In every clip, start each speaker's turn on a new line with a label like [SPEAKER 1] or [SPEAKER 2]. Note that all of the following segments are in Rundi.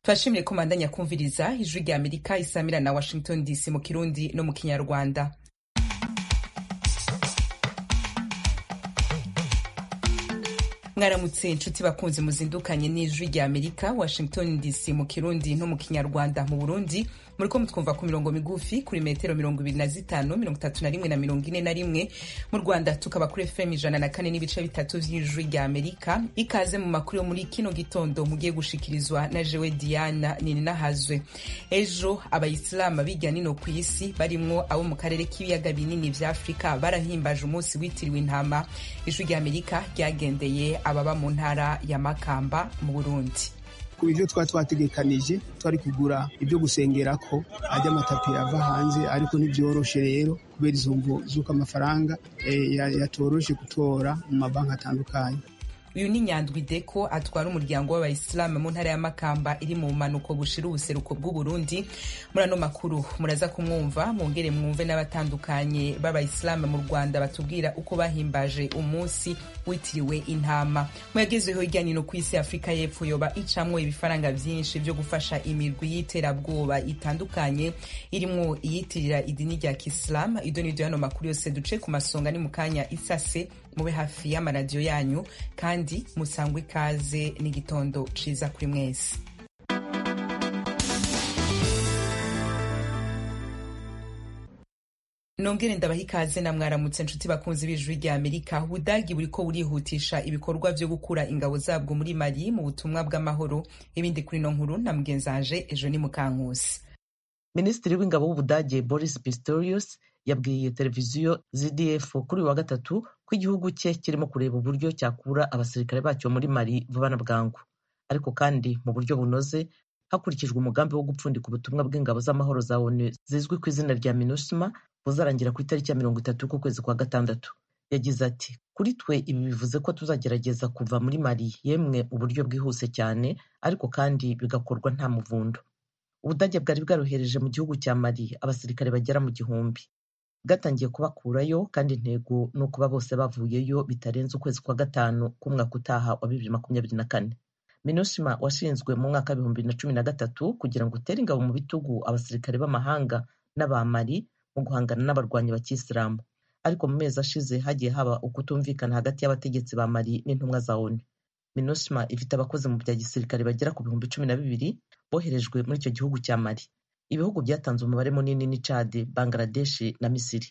[SPEAKER 1] turashimire ko mandanya kumviriza ijwi rya amerika isamira na washington dc mu kirundi no mu kinyarwanda mwaramutse inshuti bakunze muzindukanye n'ijwi rya amerika washington dc mu kirundi no mu kinyarwanda mu burundi muriko mutwumva ku mirongo migufi kuri metero mirongo ibiri na zitanu mirongo itatu na rimwe na mirongo ine na rimwe mu rwanda tukaba kuri fm ijana na kane n'ibice bitatu vy'ijwi rya amerika ikaze mu makuru yo muri kino gitondo mugiye gushikirizwa na jewe diana nininahazwe ejo abayisilamu bijya nino ku isi barimwo abo mu karere k'ibiyaga binini vya afurika barahimbaje umunsi witiriwe intama ijwi rya amerika ryagendeye ababa mu ntara ya makamba mu burundi
[SPEAKER 2] ku bivyo twari twategekanije twari kugura ibyo gusengera ko ajya amatapi ava hanze ariko ntibyoroshe rero kubera izo mvu z'uko amafaranga yatoroshe gutora mu mabanki atandukanye
[SPEAKER 1] uyu ni nyandwi deko atwara umuryango w'abayisilamu mu ntara ya makamba iri mu bumanuko bushira ubuseruko bw'uburundi muri ano makuru muraza kumwumva mwongere mwumve n'abatandukanye b'abayisilamu mu rwanda batubwira uko bahimbaje umunsi witiriwe intama muyagezeho hirya nino ku isi afurika y'epfo yoba icamwo ibifaranga vyinshi vyo gufasha imirwi y'iterabwoba itandukanye irimwo iyitirira idini rya kisilamu ido nido yano makuru yose duce ku masonga ni mu kanya isase mube hafi y'amaradiyo yanyu kandi musangwe ikaze n'igitondo ciza kuri mwese nongere ndabaha ikaze na mwaramutse nshuti bakunzi b'ijwi rya amerika ubudagi buriko burihutisha ibikorwa vyo gukura ingabo zabwo muri mali mu butumwa bw'amahoro ibindi kuri no nkuru na mugenzanje ejo ni mukankusi
[SPEAKER 3] minisitiri w'ingabo w'ubudage boris pistorius yabwiye televiziyo zdf kuri uyu wa gatatu ko igihugu cye kirimo kureba uburyo cyakura abasirikare bacyo muri mali vuba na bwangu ariko kandi mu buryo bunoze hakurikijwe umugambi wo gupfundika ubutumwa bw'ingabo z'amahoro za onu zizwi ku izina rya minusma buzarangira ku itariki ya mirongo itatu k'ukwezi kwa gatandatu yagize ati kuri twe ibi bivuze ko tuzagerageza kuva muri mali yemwe uburyo bwihuse cyane ariko kandi bigakorwa nta muvundo ubudage bwari bwarohereje mu gihugu cya mali abasirikare bagera mu gihumbi bwatangiye kubakurayo kandi intego ni ukuba bose bavuyeyo bitarenze ukwezi kwa gatanu k'umwaka utaha wa bibiri makumyabiri na kane minusima washinzwe mu mwaka w'ibihumbi bibiri na cumi na gatatu kugira ngo utere ingabo mu bitugu abasirikare b'amahanga n'abamari mu guhangana n'abarwanyi bakisilamu ariko mu mezi ashize hagiye haba ukutumvikana hagati y'abategetsi ba mari n'intumwa za onu minusima ifite abakozi mu bya gisirikare bagera ku bihumbi cumi na bibiri boherejwe muri icyo gihugu cya mari ibihugu byatanze umubare munini ni cade bangladeshi na misiri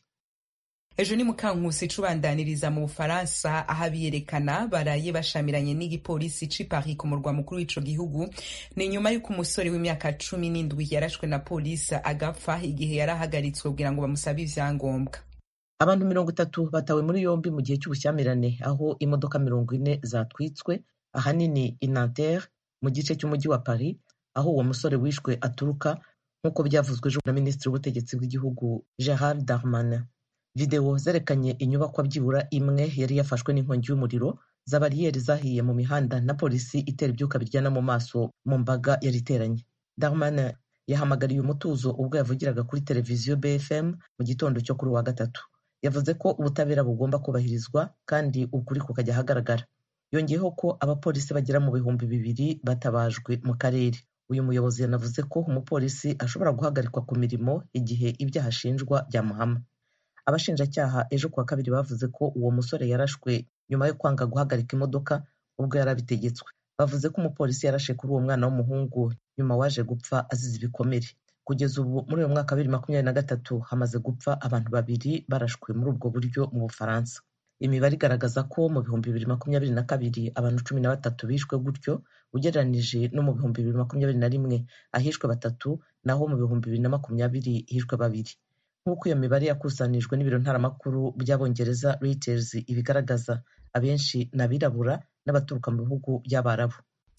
[SPEAKER 1] ejo ni mukankusi icubandaniriza mu bufaransa aho abiyerekana baraye bashamiranye n'igipolisi c'i paris ku murwa mukuru w'ico gihugu ni nyuma y'uko umusore w'imyaka cumi n'indwi yarashwe na polisi agapfa igihe yari ahagaritswe kugira ngo bamusabe ivyangombwa
[SPEAKER 3] abantu mirongo itatu batawe muri yombi mu gihe cy'ubushyamirane aho imodoka mirongo ine zatwitswe ahanini i nanterre mu gice cy'umujyi wa paris aho uwo musore wishwe aturuka nk'uko byavuzwe ejo na minisitiri w'ubutegetsi bw'igihugu gerard darmanin videwo zerekanye inyubakwa byibura imwe yari yafashwe n'inkongi y'umuriro za bariyeri zahiye mu mihanda na polisi itera ibyuka biryana mu maso mu mbaga yari iteranye darmanin yahamagariye umutuzo ubwo yavugiraga kuri televiziyo bfm mu gitondo cyo kuri uwa gatatu yavuze ko ubutabera bugomba kubahirizwa kandi ukuri kukajya ahagaragara yongeyeho ko abapolisi bagera mu bihumbi bibiri batabajwe mu karere uyu muyobozi yanavuze ko umupolisi ashobora guhagarikwa ku mirimo igihe ibyaha ashinjwa byamuhama abashinjacyaha ejo kuwa kabiri bavuze ko uwo musore yarashwe nyuma yo kwanga guhagarika imodoka ubwo yari abitegetswe bavuze ko umupolisi yarashe kuri uwo mwana w'umuhungu nyuma waje gupfa azize ibikomere kugeza ubu muri uyu mwaka wa bibiri makumyabiri na gatatu hamaze gupfa abantu babiri barashwe muri ubwo buryo mu bufaransa imibare igaragaza ko mu bihumbi bibiri makumyabiri na kabiri abantu cumi na batatu bishwe gutyo ugereranije no mu bihumbi bibiri makumyabiri na rimwe ahishwe batatu naho mu bihumbi bibiri na makumyabiri hishwe babiri nk'uko iyo mibare yakusanijwe n'ibiro ntaramakuru by'abongereza Reuters ibigaragaza abenshi ni abirabura n'abaturuka mu bihugu by'abarabu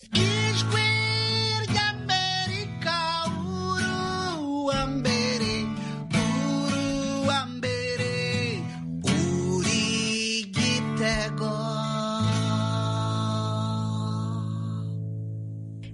[SPEAKER 4] ijwi ry'amerika uruwa mbere uruwa mbere uri gitego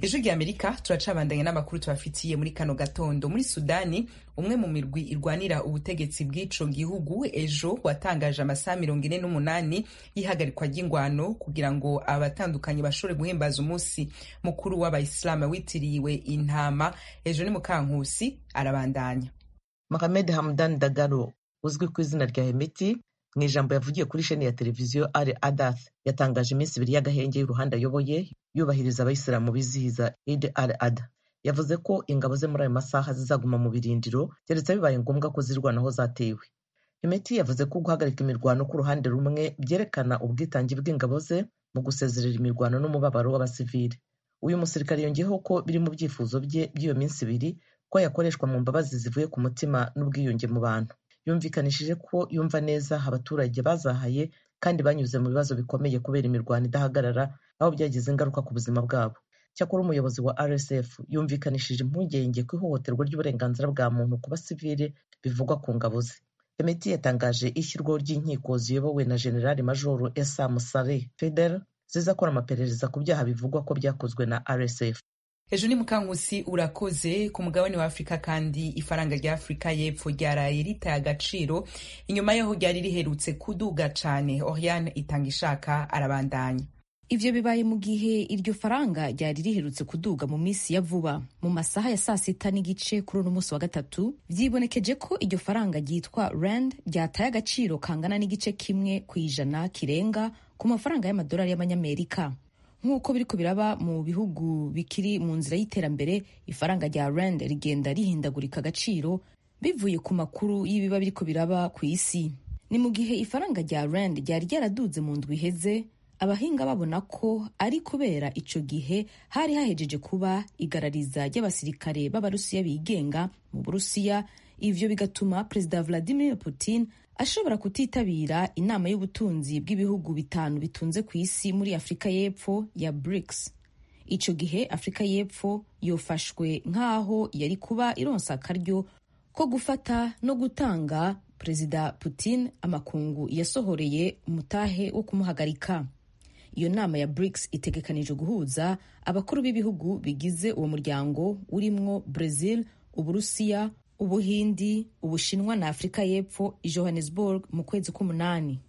[SPEAKER 1] ijwi rya amerika turacabandanya n'amakuru tubafitiye muri kano gatondo muri sudani umwe mu mirwi irwanira ubutegetsi bw'ico gihugu ejo watangaje amasaha mirongo ine n'umunani y'ihagarikwa ry'ingwano kugira ngo abatandukanye bashobore guhimbaza umunsi mukuru w'abayisilamu witiriwe intama ejo ni mukankusi arabandanya
[SPEAKER 3] Mohamed Hamdan Dagalo uzwi ku izina rya Hemeti mu ijambo yavugiye kuri sheni ya televiziyo Al Adath yatangaje iminsi ibiri y'agahenge y'uruhande ayoboye yubahiriza abayisilamu bizihiza Eid al Adha yavuze ko ingabo ze muri ayo masaha zizaguma mu birindiro keretse bibaye ngombwa ko zirwanaho zatewe Hemeti yavuze ko guhagarika imirwano ku ruhande rumwe byerekana ubwitange bw'ingabo ze mu gusezerera imirwano n'umubabaro w'abasivili uyu musirikare yongeyeho ko biri mu byifuzo bye by'iyo minsi ibiri ko yakoreshwa mu mbabazi zivuye ku mutima n'ubwiyunge mu bantu yumvikanishije ko yumva neza abaturage bazahaye kandi banyuze mu bibazo bikomeye kubera imirwano idahagarara aho byagize ingaruka ku buzima bwabo cyakora umuyobozi wa rsf yumvikanishije impungenge ku ihohoterwa ry'uburenganzira bwa muntu ku basivili bivugwa ku ngabo ze emeti yatangaje ishyirwaho ry'inkiko ziyobowe na generali majoro esa musare feder zizakora amaperereza ku byaha bivugwa ko byakozwe na rsf
[SPEAKER 1] ejo ni mukankusi urakoze ku mugabane wa afurika kandi ifaranga rya afurika y'epfo ryaraye ritaye agaciro inyuma yaho ryari riherutse kuduga cane oriane itanga ishaka arabandanya
[SPEAKER 5] ivyo bibaye mu gihe iryo faranga ryari riherutse kuduga mu minsi ya vuba mu masaha ya saa sita n'igice kuri uno munsi wa gatatu vyibonekeje ko iryo faranga ryitwa rand ryataye agaciro kangana n'igice kimwe ku ijana kirenga ku mafaranga y'amadolari y'amanyamerika nk'uko biriko biraba mu bihugu bikiri mu nzira y'iterambere ifaranga rya rand rigenda rihindagurika agaciro bivuye ku makuru y'ibiba biriko biraba ku isi ni mu gihe ifaranga rya rand ryari ryaraduze mu ndwi iheze abahinga babona ko ari kubera ico gihe hari hahejeje kuba igarariza ry'abasirikare b'abarusiya bigenga mu burusiya ivyo bigatuma perezida vladimir putin ashobora kutitabira inama y'ubutunzi bw'ibihugu bitanu bitunze ku isi muri afurika y'epfo ya brics ico gihe afurika y'epfo yofashwe nk'aho yari kuba ironsa akaryo ko gufata no gutanga perezida putin amakungu yasohoreye umutahe wo kumuhagarika iyo nama ya brics itegekanije guhuza abakuru b'ibihugu bigize uwo muryango urimwo brazil uburusiya ubuhindi ubushinwa na afurika y'epfo i johannesburg mu kwezi k'umunani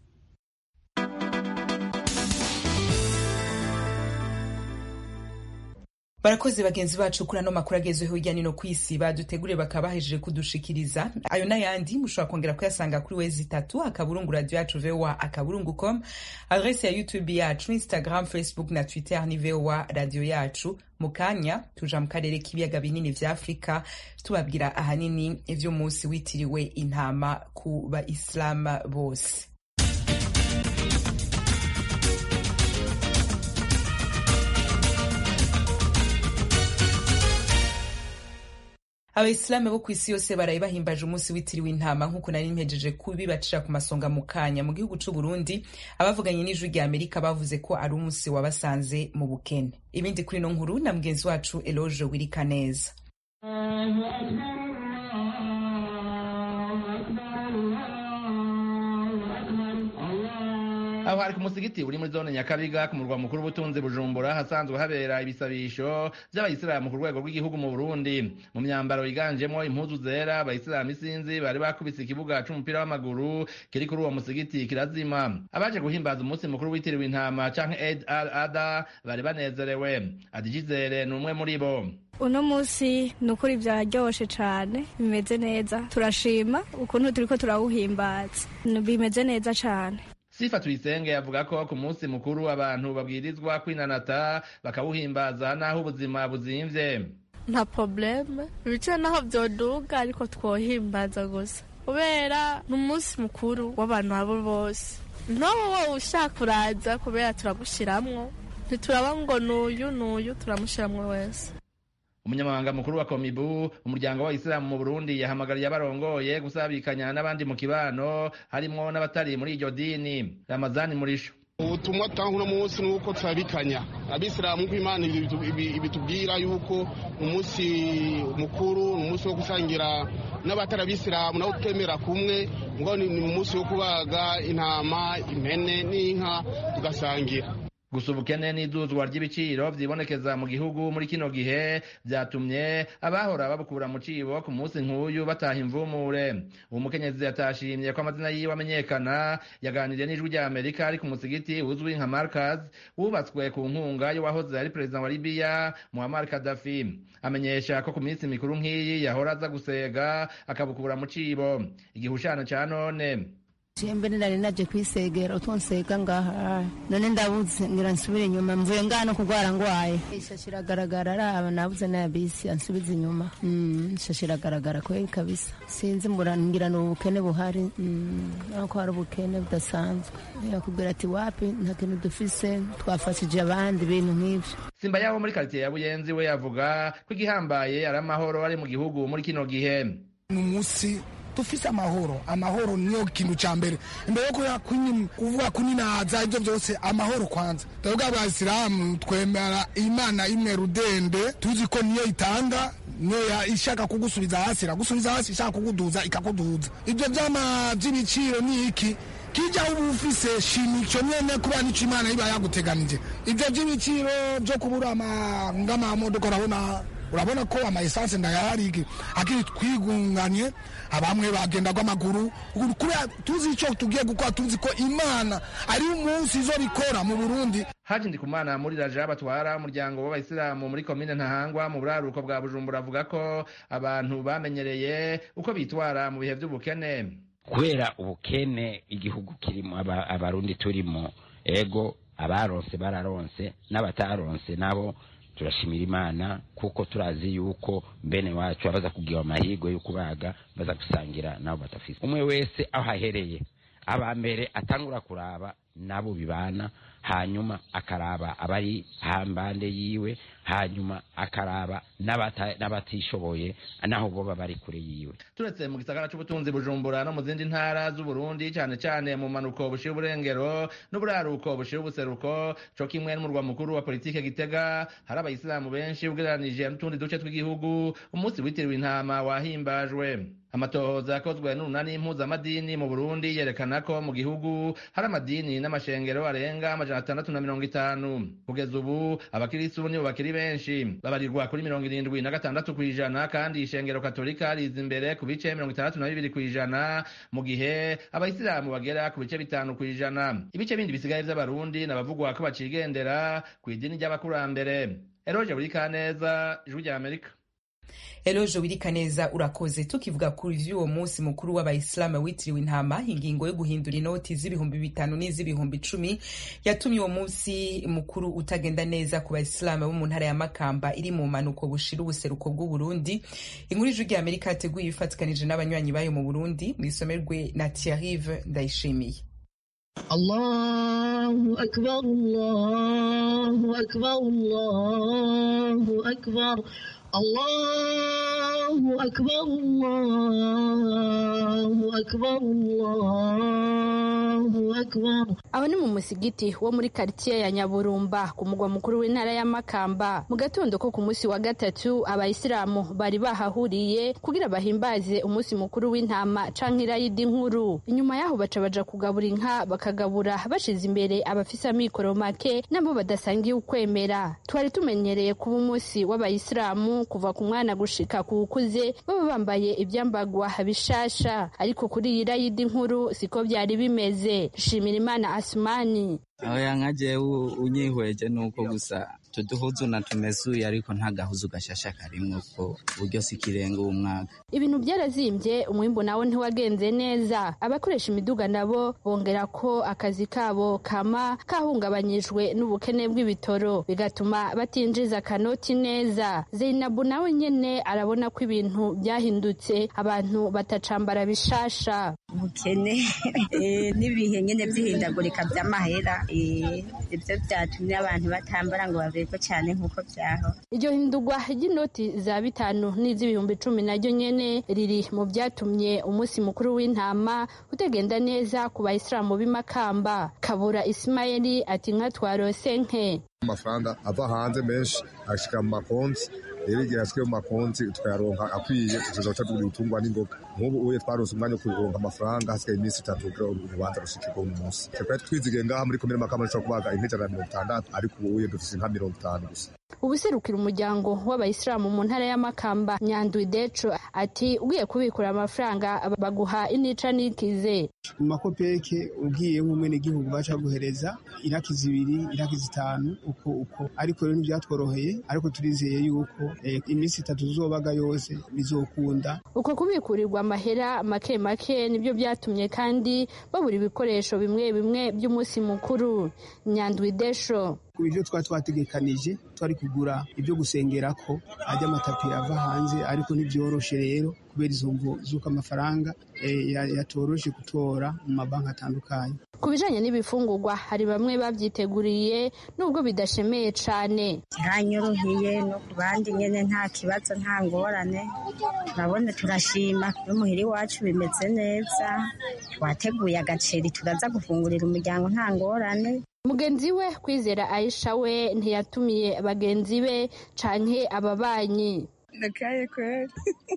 [SPEAKER 1] barakoze bagenzi bacu kuri ano makuru agezweho hirya no hino ku isi baduteguriye bakaba bahejeje kudushikiriza ayo n'ayandi mushobora kongera kuyasanga kuri wezi itatu akaburungu radio yacu voa akaburungu com adrese ya youtube yacu instagram facebook na twitter ni voa radio yacu mu kanya tuja mu karere k'ibiyaga binini vya afurika tubabwira ahanini ivy'umunsi witiriwe intama ku baisilamu bose abayisilamu bo ku isi yose baraye bahimbaje umunsi witiriwe intama nk'uko nari mpejeje kubibacira ku masonga mu kanya mu gihugu c'u Burundi abavuganye n'ijwi rya Amerika bavuze ko ari umunsi wabasanze mu bukene ibindi kuri no nkuru na mugenzi wacu Eloge Wirikaneza
[SPEAKER 6] aho hari ku musigiti uri muri zone nyakabiga ku murwa mukuru w'ubutunzi bujumbura hasanzwe habera ibisabisho by'abayisilamu ku rwego rw'igihugu mu burundi mu myambaro yiganjemo impuzu zera abayisilamu isinzi bari bakubise ikibuga c'umupira w'amaguru kiri kuri uwo musigiti kirazima abaje guhimbaza umunsi mukuru witiriwe intama canke eid al ada bari banezerewe adijizere ni umwe muri bo
[SPEAKER 7] uno munsi ni ukuri byaryoshe cyane bimeze neza turashima ukuntu turiko turawuhimbaza bimeze neza cyane
[SPEAKER 6] sifa tuyisenge yavuga ko ku munsi mukuru abantu babwirizwa kwinanata bakawuhimbaza n'aho ubuzima buzimvye
[SPEAKER 8] nta probleme ibice naho byoduga ariko twohimbaza gusa kubera ni umunsi mukuru w'abantu abo bose ntowe wowe ushaka uraza kubera turagushiramwo ntituraba ngo n'uyu n'uyu turamushiramwo wese
[SPEAKER 6] umunyamabanga mukuru wa komibu umuryango w'abayisilamu mu burundi yahamagariye abarongoye gusabikanya n'abandi mu kibano harimwo n'abatari muri iryo dini ramazani murisho
[SPEAKER 9] ubutumwa tanga uno munsi ni uko turabikanya abisilamu ko imana ibitubwira yuko umunsi mukuru ni umunsi wo gusangira n'abatari abisilamu nabo twemera kumwe ngo ni umunsi wo kubaga intama impene n'inka tugasangira
[SPEAKER 6] gusa ubukene n'iduzwa ry'ibiciro vyibonekeza mu gihugu muri kino gihe vyatumye abahora babukura mu cibo ku munsi nk'uyu bataha imvumure uwo mukenyezi yatashimye ko amazina yiwe amenyekana yaganiriye n'ijwi rya amerika ari ku musigiti uzwi nka markaz wubatswe ku nkunga y'uwahoze ari perezida wa libiya muammar kadafi amenyesha ko ku minsi mikuru nk'iyi yahora aza gusega akabukura mu cibo igihushana ca none
[SPEAKER 10] mbere nari naje kwisegera utonsega ngaha none ndabuze ngira nsubire inyuma mvuye ngano kugwara ngwaye ishashi iragaragara araba nabuze na bisi ansubiza inyuma mm, ishashi iragaragara kweli kabisa sinzi murangira ni ubukene buhari mm, ako hari ubukene budasanzwe yakubwira ati wapi nta kintu dufise twafashije abandi ibintu nk'ivyo
[SPEAKER 6] simba yabo muri karitiye ya buyenzi we yavuga ko igihambaye ari amahoro ari mu gihugu muri kino gihe
[SPEAKER 11] ni umunsi dufise amahoro amahoro niyo kintu ca mbere imbere yo kuvuga kuninaza ivyo vyose amahoro kwanza twebwe abasilamu twemera imana imwe rudende tuzi ko niyo itanga niyo ishaka kugusubiza hasi iragusubiza hasi ishaka kuguduza ikakuduza ivyo vyama vy'ibiciro ni iki kijya uba ufise shima ico nyene kubera nico imana iba yaguteganije ivyo vy'ibiciro vyo kubura ng'amamodoka urabona urabona ko amaesanse ndayahari akiri twigunganye abamwe bagenda rw'amaguru kubera tuzi icyo tugiye gukora tuzi ko imana ari umunsi izo bikora mu burundi
[SPEAKER 6] haji ndikumana muri raja batwara umuryango w'abayisilamu muri komine ntahangwa mu buraruko bwa bujumbura avuga ko abantu bamenyereye uko bitwara mu bihe by'ubukene
[SPEAKER 12] kubera ubukene igihugu kirimo abarundi turimo ego abaronse bararonse n'abataronse nabo turashimira imana kuko turazi yuko bene wacu abaza kugira amahirwe yo kubaga baza gusangira nabo batafise umwe wese aho ahereye aba mbere atangura kuraba nabo bibana hanyuma akaraba abari hambande yiwe hanyuma akaraba n'abatishoboye naho boba bari kure yiwe
[SPEAKER 6] turetse mu gisagara c'ubutunzi bujumbura no mu zindi ntara z'uburundi cane cane mu manuko bushira uburengero n'uburaruko bushira ubuseruko co kimwe n'umurwa mukuru wa politike gitega hari abayisilamu benshi ugereranije n'utundi duce tw'igihugu umunsi witiriwe intama wahimbajwe amatohoza yakozwe n'urunani impuzamadini mu burundi yerekana ko mu gihugu hari amadini n'amashengero arenga amajana atandatu na mirongo itanu kugeza ubu abakirisitu nibo bakiri benshi babarirwa kuri mirongo irindwi na gatandatu ku ijana kandi ishengero katolika riza imbere ku bice mirongo itandatu na bibiri ku ijana mu gihe abayisilamu bagera ku bice bitanu ku ijana ibice bindi bisigaye vy'abarundi nabavugwa ko bacigendera ku idini ry'abakurambere eroje buri kaneza ijwi rya amerika
[SPEAKER 1] elojo wirikaneza urakoze tukivuga kuri vy'uwo munsi mukuru w'abayisilamu witiriwe intama ingingo yo guhindura inoti z'ibihumbi bitanu n'iz'ibihumbi icumi yatumye uwo munsi mukuru utagenda neza ku bayisilamu bo mu ntara ya makamba iri mu mpanuko bushira ubuseruko bw'uburundi inkuru ijwi rya amerika yateguye ifatikanije n'abanywanyi bayo mu burundi mwisomerwe na tiarive ndayishimiye
[SPEAKER 13] الله أكبر الله أكبر الله أكبر الله أكبر الله أكبر الله أكبر
[SPEAKER 14] aho ni mu musigiti wo muri karitsiye ya nyaburumba ku mugwa mukuru w'intara ya makamba mu gatondo ko ku munsi wa gatatu abayisilamu bari bahahuriye kugira bahimbaze umunsi mukuru w'intama canke irayidi nkuru inyuma yaho baca baja kugabura inka bakagabura bashize imbere abafise amikoro make nabo badasangiye ukwemera twari tumenyereye kuba umunsi w'abayisilamu kuva ku mwana gushika ku ukuze baba bambaye ivyambagwa bishasha ariko kuri iyi rayidi nkuru siko vyari bimeze shimira imana asumani
[SPEAKER 15] oya nka jewe unyihweje nuko gusa tuduhuzu na tumesuye ariko nta gahuzu gashasha karimwo ko buryo si ikirenga umwaka
[SPEAKER 14] ibintu byarazimbye umwimbu nawo ntiwagenze neza abakoresha imiduga nabo bongera ko akazi kabo kama kahungabanyijwe n'ubukene bw'ibitoro bigatuma batinjiza akanoti neza zeinabu nawe nyene arabona ko ibintu byahindutse abantu batacambara bishasha
[SPEAKER 16] ubukene n'ibihe nyene vy'ihindagurika vy'amahera ibyo byatumye abantu batambara ngo baberwe cyane nk'uko byaho
[SPEAKER 14] iryo hindurwa ry'inoti za bitanu n'iz'ibihumbi icumi naryo nyene riri mu byatumye umunsi mukuru w'intama utagenda neza ku bayisilamu b'imakamba kabura isimayeli ati nka twarose nke
[SPEAKER 17] amafaranga ava hanze menshi ashika mu makonti rero igihe yasigaye mu makonti tukayaronka akwiye tuzoca tugura ibitungwa n'ingoga nk'ubu uye twaronse umwanya wo kuronka amafaranga hasigaye iminsi itatu kugira ngo urubanza rushikirwe uyu munsi twari twizigiye ngaha muri komine makamba dushobora kubaga inka ijana na mirongo itandatu ariko ubu uye dufise inka mirongo itanu gusa
[SPEAKER 14] ubuserukira umuryango w'abayisilamu mu ntara y'amakamba nyandwi deco ati ugiye kubikura amafaranga baguha inica n'ikize
[SPEAKER 2] mu makopeke ugiye nk'umwenegihugu baca guhereza iraki zibiri iraki zitanu uko uko ariko rero ntibyatworoheye ariko turizeye yuko eh, iminsi itatu zobaga yose bizokunda
[SPEAKER 14] uko kubikurirwa amahera make make nibyo byatumye kandi babura ibikoresho bimwe bimwe by'umunsi mukuru nyandwi desho
[SPEAKER 2] ku byo twari twategekanije twari kugura ibyo gusengerako ajya amatapi ava hanze ariko ntibyoroshe rero kubera izo mvu z'uko amafaranga eh, ya- yatoroshe gutora mu mabanki atandukanye
[SPEAKER 14] ku bijanye n'ibifungurwa hari bamwe babyiteguriye nubwo bidashemeye cane
[SPEAKER 16] kiranyoroheye no ku bandi nyene nta kibazo nta ngorane turabona turashima no muhira iwacu bimeze neza twateguye agaceri turaza gufungurira umuryango nta ngorane
[SPEAKER 14] mugenzi we kwizera aisha we ntiyatumiye bagenzi be canke ababanyi
[SPEAKER 18] ndakaye kweli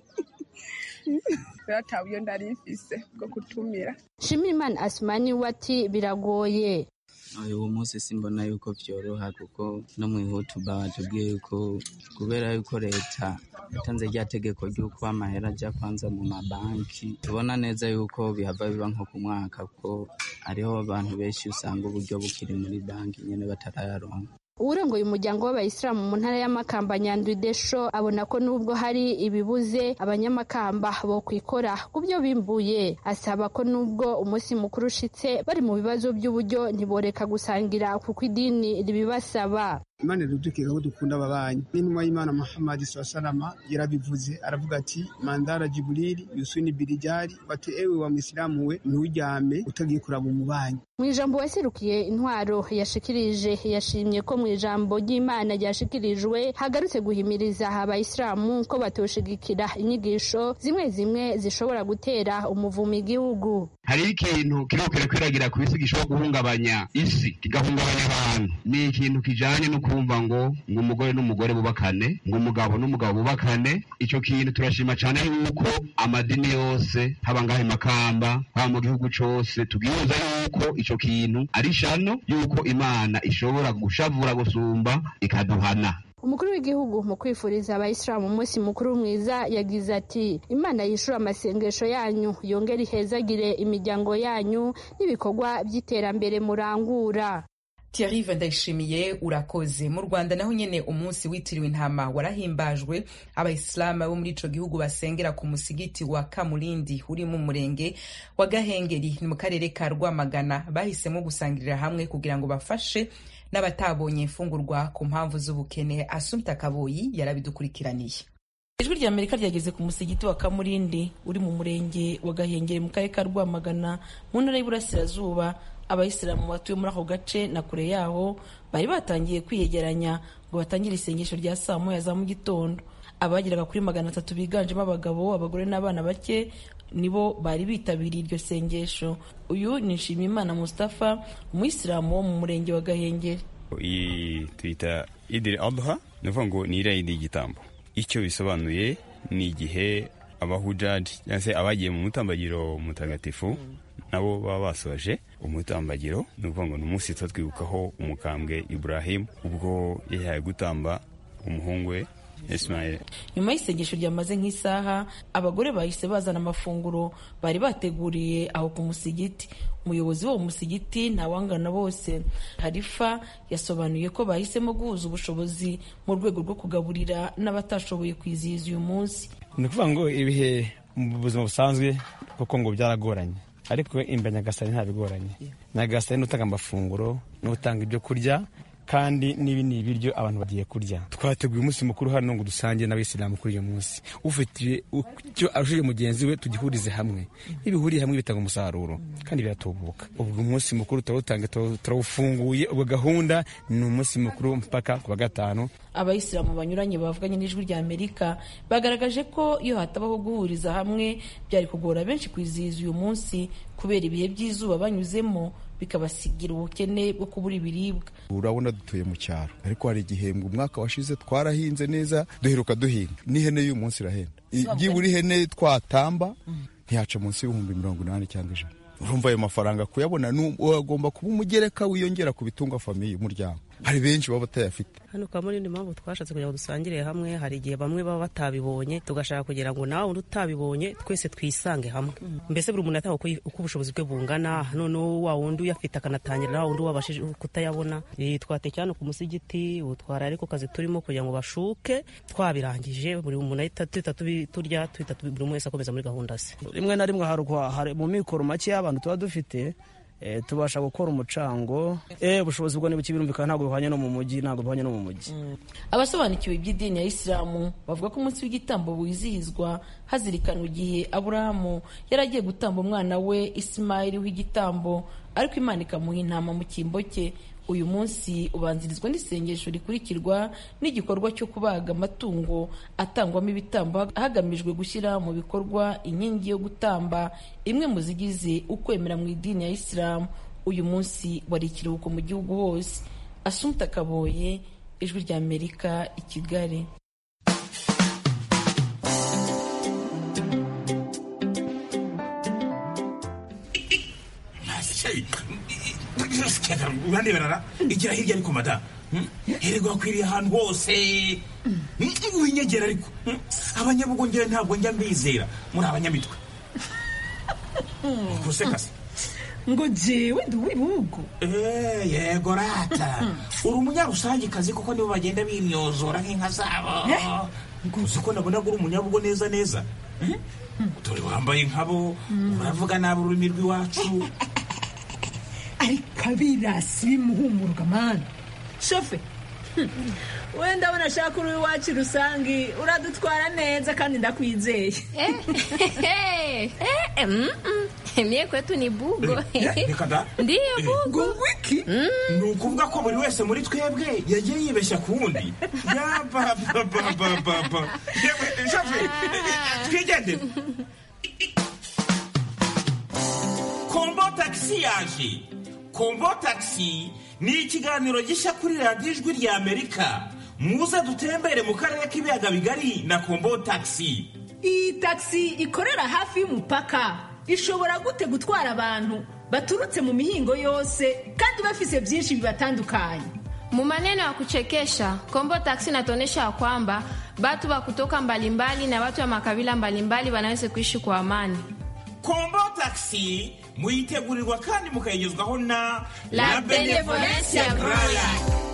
[SPEAKER 18] biratabuye ndarifise bwo kutumira
[SPEAKER 14] shimirimana asumani we ati biragoye
[SPEAKER 15] uyu munsi simbona yuko vyoroha kuko no mwihutuba batubwiye yuko kubera yuko leta yatanze rya tegeko ry'uko amahera aja kwanza mu mabanki tubona neza yuko bihava biba nko ku mwaka kuko hariho abantu benshi usanga uburyo bukiri muri banki nyene batarayaronka
[SPEAKER 14] uwurongoye umuryango w'abayisilamu mu ntara y'amakamba nyandwi desho abona ko nubwo hari ibibuze abanyamakamba bo kwikora ku byo bimbuye asaba ko nubwo umunsi mukuru ushitse bari mu bibazo by'uburyo ntiboreka gusangira kuko idini ribibasaba
[SPEAKER 2] imana iradukeka ko dukunda ababanyi n'intumwa y'imana muhammadi salama yarabivuze aravuga ati mandara jiburili yusuni birijari bati ewe wa mwisilamu we nturyame utagiye kuraba umubanyi
[SPEAKER 14] mu ijambo waserukiye intwaro yashikirije yashimye ko mu ijambo ry'imana ryashikirijwe hagarutse guhimiriza abayisilamu ko batoshigikira inyigisho zimwe zimwe zishobora gutera umuvumo igihugu
[SPEAKER 19] hariho ikintu kiriko kirakwiragira ku isi gishobora guhungabanya isi kigahungabanya abantu ni ikintu kijanye no kumva ngo ngo umugore n'umugore bubakane ngo umugabo n'umugabo bubakane ico kintu turashima cane yuko amadini yose haba ngahe makamba haba mu gihugu cose tubwihuza yuko ico kintu ari shano yuko imana ishobora gushavura gusumba ikaduhana
[SPEAKER 14] umukuru w'igihugu mu kwifuriza abayisilamu umunsi mukuru mwiza yagize ati imana yishura amasengesho yanyu yongere ihezagire imiryango yanyu n'ibikorwa by'iterambere murangura
[SPEAKER 1] Thierry Ndayishimiye urakoze mu Rwanda naho nyene umunsi witiriwe intama warahimbajwe abayisilamu bo muri ico gihugu basengera ku musigiti wa Kamulindi uri mu murenge wa Gahengeri ni mu karere ka Rwamagana bahisemo gusangirira hamwe kugira ngo bafashe n'abatabonye imfungurwa ku mpamvu z'ubukene Asumta Kaboyi yarabidukurikiraniye
[SPEAKER 20] ijwi rya amerika ryageze ku musigiti wa kamurindi uri mu murenge wa gahengeri mu karere ka rwamagana mu ntara y'iburasirazuba abayisilamu batuye muri ako gace na kure yaho bari batangiye kwiyegeranya ngo batangire isengesho rya saa moya za mu gitondo abageraga kuri magana atatu biganjemo abagabo abagore n'abana bake nibo bari bitabiriye iryo sengesho uyu ni nshimiyimana mustapha umuyisilamu wo mu murenge wa gahengeri
[SPEAKER 21] iyi tuyita idiri adha ni ukuvuga ngo ni iriya yindi y'igitambo icyo bisobanuye ni igihe abahujaji cyangwa se abagiye mu mutambagiro mutagatifu nabo baba basoje umutambagiro ni ukuvuga ngo ni umunsi tuba twibukaho umukambwe iburahimu ubwo yahaye gutamba umuhungu we Ismail
[SPEAKER 20] nyuma y'isengesho ryamaze nk'isaha abagore bahise bazana amafunguro bari bateguriye aho ku musigiti umuyobozi w'uwo musigiti ntawangana bose harifa yasobanuye ko bahisemo guhuza ubushobozi mu rwego rwo kugaburira n'abatashoboye kwizihiza uyu munsi
[SPEAKER 22] ni ukuvuga ngo ibihe mu buzima busanzwe kuko ngo byaragoranye ariko imbere nyagasani ntabigoranye nyagasani ni utanga amafunguro ni utanga ibyo kurya kandi n'ibi ni ibiryo abantu bagiye kurya twateguye umunsi mukuru hano ngo dusange n'abayisilamu kuri uyu munsi ufite icyo arushije mugenzi we tugihurize hamwe iyo bihuriye hamwe bitanga umusaruro kandi biratubuka ubwo umunsi mukuru turawutanga turawufunguye ubwo gahunda ni umunsi mukuru mpaka ku wa gatanu
[SPEAKER 20] abayisilamu banyuranye bavuganye n'ijwi rya amerika bagaragaje ko iyo hatabaho guhuriza hamwe byari kugora benshi kwizihiza uyu munsi kubera ibihe by'izuba banyuzemo bikabasigira ubukene bwo kubura ibiribwa
[SPEAKER 3] urabona dutuye mu cyaro ariko hari igihembwe umwaka washize twarahinze neza duheruka duhinga n'ihene y'uyu munsi irahenda byibura ihene twatamba ntiyaca munsi y'ibihumbi mirongo inani cyangwa ijana urumva ayo mafaranga kuyabona agomba kuba umugereka wiyongera ku bitunga famiye umuryango hari benshi baba batayafite
[SPEAKER 4] hano kwa muri mpamvu twashatse kugira ngo dusangire hamwe hari igihe bamwe baba batabibonye tugashaka kugira ngo nawe undi utabibonye twese twisange hamwe mbese buri muntu ataha uko ubushobozi bwe bungana noneho wa wundi uyafite akanatangira na wa wundi wabashije kutayabona twateke hano ku musigiti utwara ariko kazi turimo kugira ngo bashuke twabirangije buri muntu ahita tuhita turya tuhita buri wese akomeza muri gahunda ze
[SPEAKER 23] rimwe na rimwe hari mu mikoro make y'abantu tuba dufite tubasha gukora umucango ubushobozi bwo nibuke birumvikana ntabwo bihwanye no mu mujyi ntabwo bihwanye no mu mujyi
[SPEAKER 20] abasobanukiwe iby'idini ya isilamu bavuga ko umunsi w'igitambo wizihizwa hazirikanwa igihe aburahamu yari agiye gutamba umwana we isimayili w'igitambo ariko imana ikamuha intama mu cyimbo cye uyu munsi ubanzirizwa n'isengesho rikurikirwa n'igikorwa cyo kubaga amatungo atangwamo ibitambo hagamijwe gushyira mu bikorwa inkingi yo gutamba imwe mu zigize ukwemera mu idini ya isilamu uyu munsi wari ikiruhuko mu gihugu hose asumta kaboye ijwi rya amerika i kigali
[SPEAKER 24] uraneberara igira hirya ariko mada hererwa akwiriye ahantu hose winyegera ariko abanyabugongera ntabwo njya mbizera muri abanyamitwe gusekase
[SPEAKER 25] ngo jewe ndi uw'ibihugu
[SPEAKER 24] yego rata uri umunyarusangikazi kuko nibo bagenda bimyozora nk'inka zabo uzi ko nabona uri umunyabugo neza neza dore wambaye nkabo uravuga nabi ururimi rw'iwacu
[SPEAKER 25] ariko abirasi bimuhumuruka mani shofe wenda abona ashaka uri iwacu rusange uradutwara neza kandi ndakwizeye
[SPEAKER 26] mie kwetu ni bugo
[SPEAKER 24] reka da
[SPEAKER 26] ndiyo bugo
[SPEAKER 25] wiki
[SPEAKER 24] ni ukuvuga ko buri wese muri twebwe yagiye yibeshya ku wundi yabababababa yewe shafe twigendere kombo tagisi yaje kombo tagisi ni ikiganiro gishya kuri radiyo ijwi rya amerika muze dutembere mu karere k'ibiyaga bigari na kombo tagisi
[SPEAKER 25] iyi tagisi ikorera hafi y'umupaka ishobora gute gutwara abantu baturutse mu mihingo yose kandi bafise byinshi bibatandukanye
[SPEAKER 26] Mu maneno ya kuchekesha Kombo Taxi inatuonyesha kwamba watu wa kutoka mbalimbali na watu wa makabila mbalimbali wanaweza kuishi kwa amani.
[SPEAKER 24] kombo tagisi muyitegurirwa kandi mukayigezwaho na
[SPEAKER 26] La Benevolencia Groya.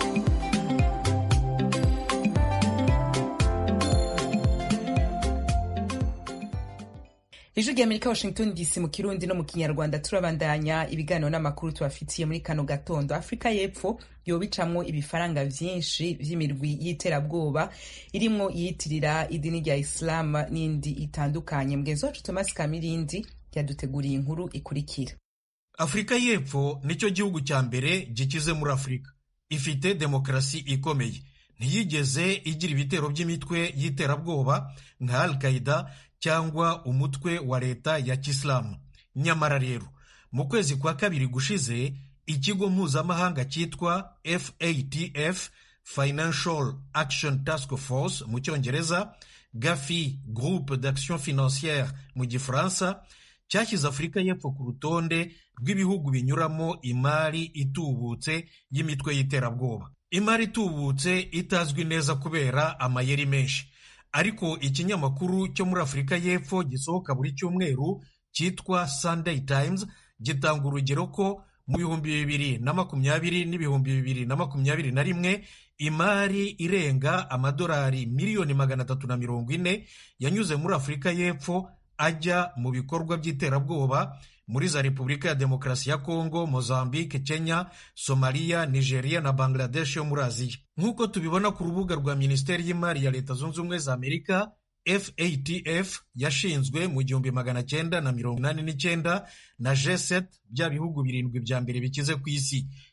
[SPEAKER 1] ijwi rya amerika washington dc mu kirundi no mu kinyarwanda turabandanya ibiganiro n'amakuru tubafitiye muri kano gatondo afurika y'epfo yoba icamwo ibifaranga vyinshi vy'imirwi y'iterabwoba irimwo iyitirira idini rya islam n'indi itandukanye mugenzi wacu thomas kamirindi yaduteguriye inkuru ikurikira
[SPEAKER 27] afurika y'epfo nicyo gihugu cya mbere gikize muri afurika ifite demokarasi ikomeye ntiyigeze igira ibitero by'imitwe y'iterabwoba nka al qaida cyangwa umutwe wa leta ya kisilamu nyamara rero mu kwezi kwa kabiri gushize ikigo mpuzamahanga cyitwa fatf financial action task force mu cyongereza gafi groupe d'action financière mu gifaransa cyashyize afurika y'epfo ku rutonde rw'ibihugu binyuramo imari itubutse y'imitwe y'iterabwoba imari itubutse itazwi neza kubera amayeri menshi ariko ikinyamakuru cyo muri afurika y'epfo gisohoka buri cyumweru cyitwa sunday times gitanga urugero ko mu bihumbi bibiri na makumyabiri n'ibihumbi bibiri na makumyabiri na rimwe imari irenga amadolari miliyoni magana atatu na mirongo ine yanyuze muri afurika y'epfo ajya mu bikorwa by'iterabwoba muri za repubulika ya demokarasi ya kongo mozambique kenya somaliya nigeria na bangladesh yo muri aziya nk'uko tubibona ku rubuga rwa minisiteri y'imari ya leta zunze ubumwe za amerika fatf yashinzwe mu gihumbi magana cyenda na mirongo inani n'icyenda na g7 bya bihugu birindwi bya mbere bikize ku isi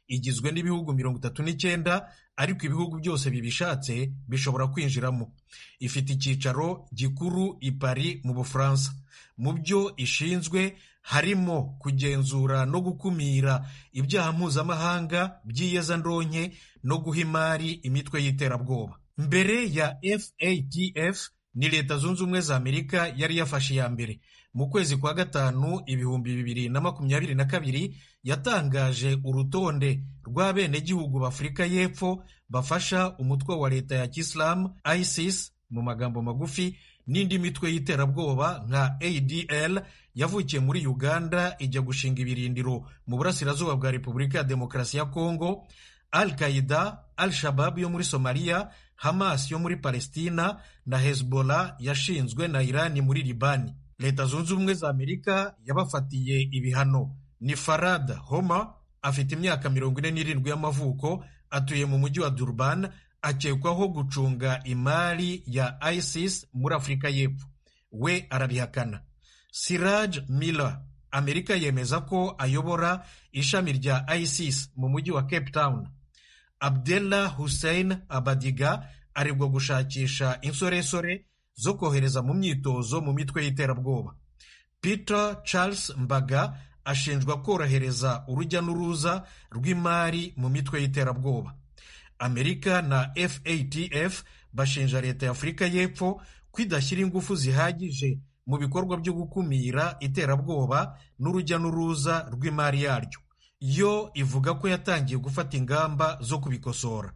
[SPEAKER 27] igizwe n'ibihugu mirongo itatu n'icyenda ariko ibihugu byose bibishatse bishobora kwinjiramo ifite icyicaro gikuru i Paris mu bufaransa mu byo ishinzwe harimo kugenzura no gukumira ibyaha mpuzamahanga by'iyezandonke no guha imari imitwe y'iterabwoba mbere ya fatf ni leta zunze ubumwe za amerika yari yafashe iya mbere mu kwezi kwa gatanu ibihumbi bibiri na makumyabiri na kabiri yatangaje urutonde rw'abenegihugu b'afurika y'epfo bafasha umutwe wa leta ya kisilamu isis mu magambo magufi n'indi mitwe y'iterabwoba nka adl yavukiye muri uganda ijya gushinga ibirindiro mu burasirazuba bwa repubulika ya demokarasi ya kongo al qaida al shabab yo muri somaliya hamas yo muri palestina na hezbollah yashinzwe na irani muri libani leta zunze ubumwe za amerika yabafatiye ibihano ni farad homa afite imyaka mirongo ine n'irindwi y'amavuko atuye mu mujyi wa durban akekwaho gucunga imari ya isis muri afurika y'epfo we arabihakana siraj miller amerika yemeza ko ayobora ishami rya isis mu mujyi wa cape town abdullah hussein abadiga aregwa gushakisha insoresore zo kohereza mu myitozo mu mitwe y'iterabwoba peter charles mbaga ashinjwa korohereza urujya n'uruza rw'imari mu mitwe y'iterabwoba amerika na fatf bashinja leta ya afurika y'epfo ko idashyira ingufu zihagije mu bikorwa byo gukumira iterabwoba n'urujya n'uruza rw'imari yaryo yo ivuga ko yatangiye gufata ingamba zo kubikosora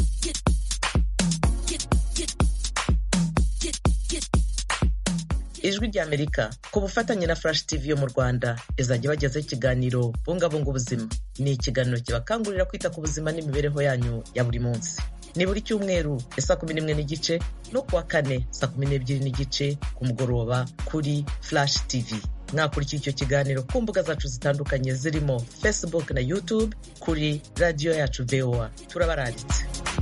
[SPEAKER 5] ijwi ry'amerika ku bufatanye na flash tv yo mu rwanda izajya bagezaho ikiganiro bungabunga ubuzima ni ikiganiro kibakangurira kwita ku buzima n'imibereho yanyu ya buri munsi ni buri cyumweru ya saa kumi n'imwe n'igice no kuwa kane saa kumi n'ebyiri n'igice ku mugoroba kuri flash tv mwakurikira icyo kiganiro ku mbuga zacu zitandukanye zirimo facebook na youtube kuri radiyo yacu voa turabaranditse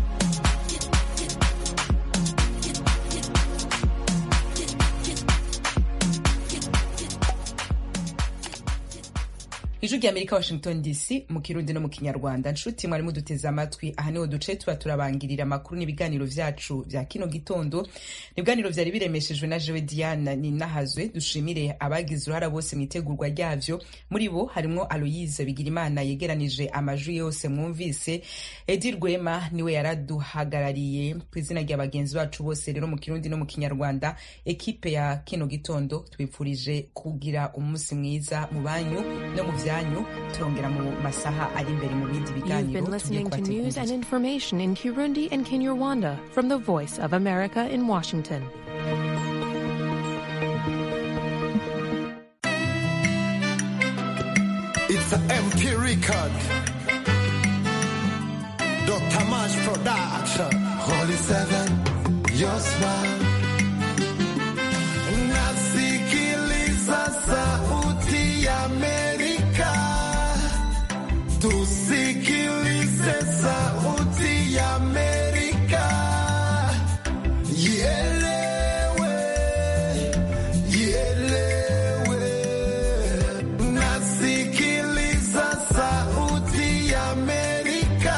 [SPEAKER 1] ijwi rya amerika washington dc mu kirundi no mu kinyarwanda nshuti mwari muduteze amatwi aha niho duce tuba turabangirira amakuru n'ibiganiro vyacu vya kino gitondo ibiganiro vyari biremeshejwe na jewe diana ninahazwe dushimire abagize uruhara bose mu itegurwa ryavyo muri bo harimwo aloyise bigirimana yegeranije amajwi yose mwumvise edi rwema niwe yaraduhagarariye ku izina rya bagenzi bacu bose rero mu kirundi no mu kinyarwanda ekipe ya kino gitondo tubipfurije kugira umunsi mwiza mu banyu no mu vya byanyu turongera mu masaha ari imbere mu bindi
[SPEAKER 7] You've
[SPEAKER 1] biganiro
[SPEAKER 7] been
[SPEAKER 1] tugiye
[SPEAKER 7] listening to news
[SPEAKER 1] kubategurira
[SPEAKER 7] and information in Kirundi and Kinyarwanda from the Voice of America in Washington.
[SPEAKER 8] It's an MP record. Dr. Mash Production. Holy Seven, your smile. Nasikiliza sauti ya Amerika. Tusikilize sauti ya Amerika. Ielewe, ielewe. Nasikiliza sauti ya Amerika.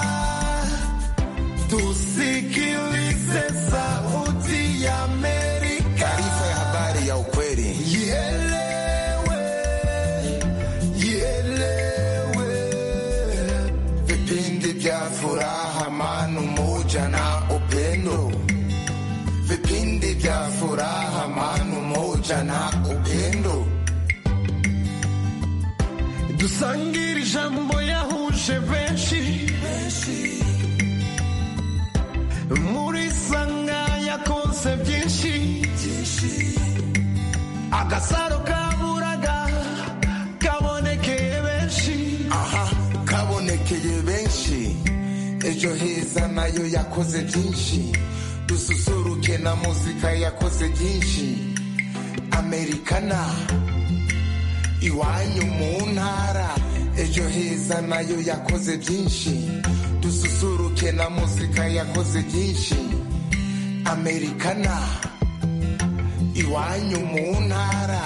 [SPEAKER 8] Tusikilize sauti ya Amerika. Taarifa ya habari ya ukweli. Ielewe, ielewe. Vipindi vya furaha, amani, umoja na upendo. Vipindi vya furaha, amani, umoja na upendo. dusangire ijambo yahuje benshi muri sanga yakonse byinshi agasaro kaburaga kabonekeye benshi aha kabonekeye benshi ejo heza nayo yakoze byinshi dususuruke na muzika yakoze byinshi amerikana iwanyu mu ntara ejo heza nayo yakoze byinshi dususuruke na muzika yakoze byinshi amerikana iwanyu mu ntara